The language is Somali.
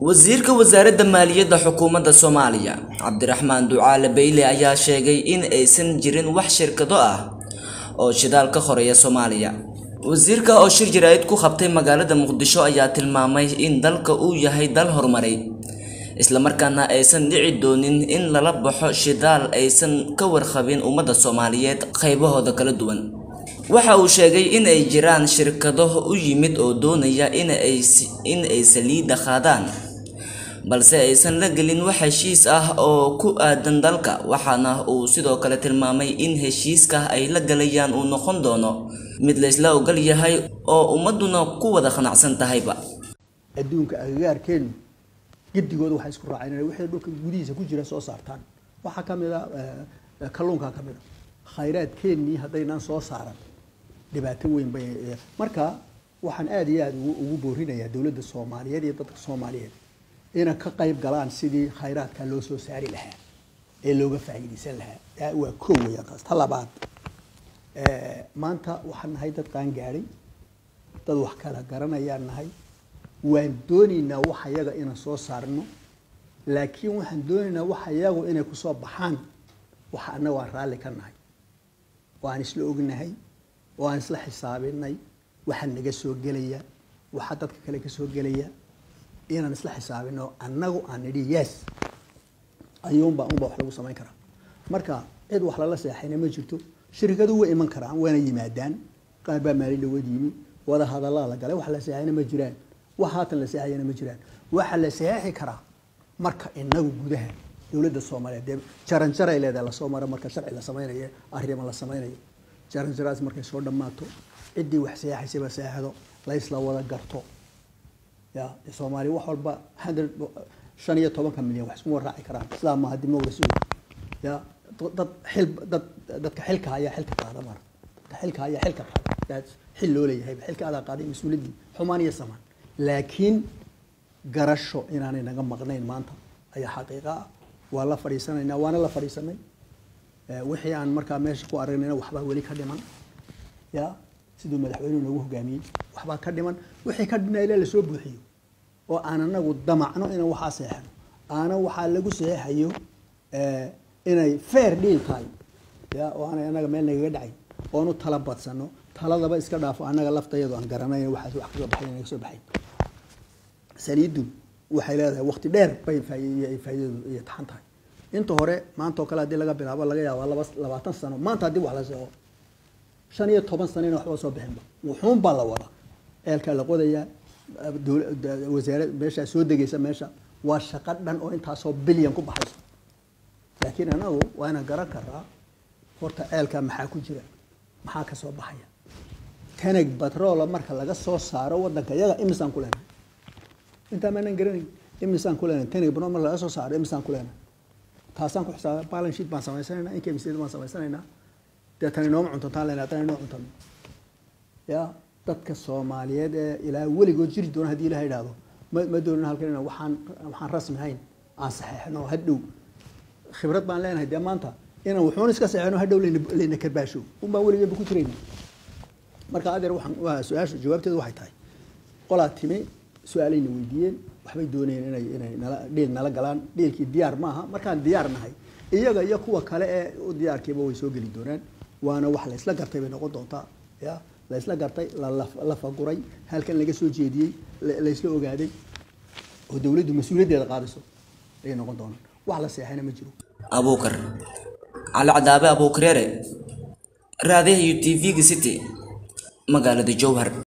wasiirka wasaaradda maaliyadda xukuumadda soomaaliya cabdiraxmaan ducaale beyle ayaa sheegay in aysan jirin wax shirkado ah oo shidaal ka horeeya soomaaliya wasiirka oo shir jaraa'id ku qabtay magaalada muqdisho ayaa tilmaamay in dalka uu yahay dal horumaray islamarkaana aysan dhici doonin in lala baxo shidaal aysan ka warqabin ummadda soomaaliyeed qaybahooda kala duwan waxa uu sheegay in ay jiraan shirkado u yimid oo doonaya in ay saliidda qaadaan balse aysan la gelin wax heshiis ah oo ku aadan dalka waxaana uu sidoo kale tilmaamay in heshiiska ay la galayaan uu noqon doono mid laysla ogol yahay oo ummaduna ku wada qanacsan tahayba adduunka agagaarkeenu gedigooda waxay isku raaceen inay wixii dhulka gudihiisa ku jira soo saartaan waxaa ka mid a kalluunkaa ka mid a khayraadkeennii haddaynaan soo saaran dhibaato weyn bay marka waxaan aada iyo aada ugu boorinayaa dowladda soomaaliyeed iyo dadka soomaaliyeed inay ka qayb galaan sidii khayraadka loo soo saari lahaa ee looga faa'iidaysan lahaa waa koo weeyaan taas ta labaad maanta waxaan nahay dad qaan gaadhay dad wax kala garanayaan nahay waan doonaynaa wax yaga inaan soo saarno laakiin waxaan doonaynaa wax yagu inay kusoo baxaan waxa annaga waan raalli ka nahay waan isla ognahay waan isla xisaabinay waxa naga soo gelaya waxa dadka kale ka soo gelaya inaan isla xisaabino annagu aan nidhi yes ayuunba unba wax lagu samayn karaa marka cid wax lala seexayna ma jirto shirkadu way iman karaan waana yimaadaan qaar baa maalin dhawood yimi wada hadallaa la galay wax la seexayna ma jiraan wax haatan la seexayana ma jiraan waxa la seexi karaa marka inagu gudaha dowladda soomaaliyeed dee jaranjaray leedahay lasoo maro marka sharci la samaynayo arrimo la samaynayo jaranjaraas markay soo dhammaato ciddii wax seexaysaba seexdo laysla wada garto ya soomaaliya wax walba hundred shan iyo tobanka milyan wax iskuma raaci karaan sidaa maaha democracy ya dad xil dad dadka xilka ayaa xilka qaada mar dadka xilka ayaa xilka qaada xil loo leeyahay xilka adaa qaaday mas-uuliyaddii xumaan iyo samaan laakiin garasho inaanay naga maqnayn maanta ayaa xaqiiqa ah waa la fadhiisanaynaa waana la fadhiisanay wixii aan markaa meesha ku aragnayna waxbaa weli ka dhiman ya siduu madaxweynuhu noogu hogaamiyey waxbaa ka dhiman wixii ka dhina ilaa lasoo buuxiyo oo aan anagu damacno inaan waxaa seexno aana waxaa lagu seexayo inay fair deal tahay ya oo aanay anaga meel nagaga dhacay oonu tala badsano taladaba iska dhaafo anaga laftayadu aan garanayn waxaas wax kasoo baxay naga soo baxay saliidu waxay leedahay waqti dheer bay faa'iidadu iyo taxan tahay inta hore maanta oo kale haddii laga bilaabo laga yaabaa laba labaatan sano maanta haddii wax la seexo shan iyo toban sano ina waxba soo bixinba wuxuun baa la wadaa eelkaa la qodayaa wasaarad meeshaa soo degaysa meesha waa shaqo dhan oo intaasoo bilyan ku baxaysa laakiin anagu waa inaan garan karaa horta ceelkaa maxaa ku jira maxaa ka soo baxaya tanag batroola marka laga soo saaro wadanka iyaga imisaan ku leenahay intaa maanaan garanayn imisaan ku leenahay tanag batrol marka laga soo saaro imisaan ku leenahay taasaan ku xisaaba balance sheet baan samaysanaynaa income statement baan samaysanaynaa dee tani nooma cuntantaan leenahay tani noo cuntan ya dadka soomaaliyeed ee ilaa weligood jiri doona haddii ilaha idhaahdo ma ma doonin halkan ina waxaan waxaan rasmi hayn aan saxeexno hadhow khibrad baan leenahay dee maanta inaan wuxuun iska saxeexno hadhow layna layna karbaasho un baan weligeedba ku jirayna marka adeer waxaan waa su-aasha jawaabteedu waxay tahay qolaa timi su-aalayna weydiiyeen waxbay doonayeen inay inay nala dhiil nala galaan dhiilkii diyaar maaha markaan diyaar nahay iyaga iyo kuwa kale ee u diyaarkiiba way soo geli doonaan waana wax la isla gartay bay noqon doontaa ya la isla gartay la faguray halkan laga soo jeediyey la isla ogaaday oo dowladdu mas-uuliyaddeeda qaadayso ayay noqon doonaan wax la seexayna ma jiro abuukar cali cadaabe abuukareere raadiyaha iyo t v-ga city magaalada jowhar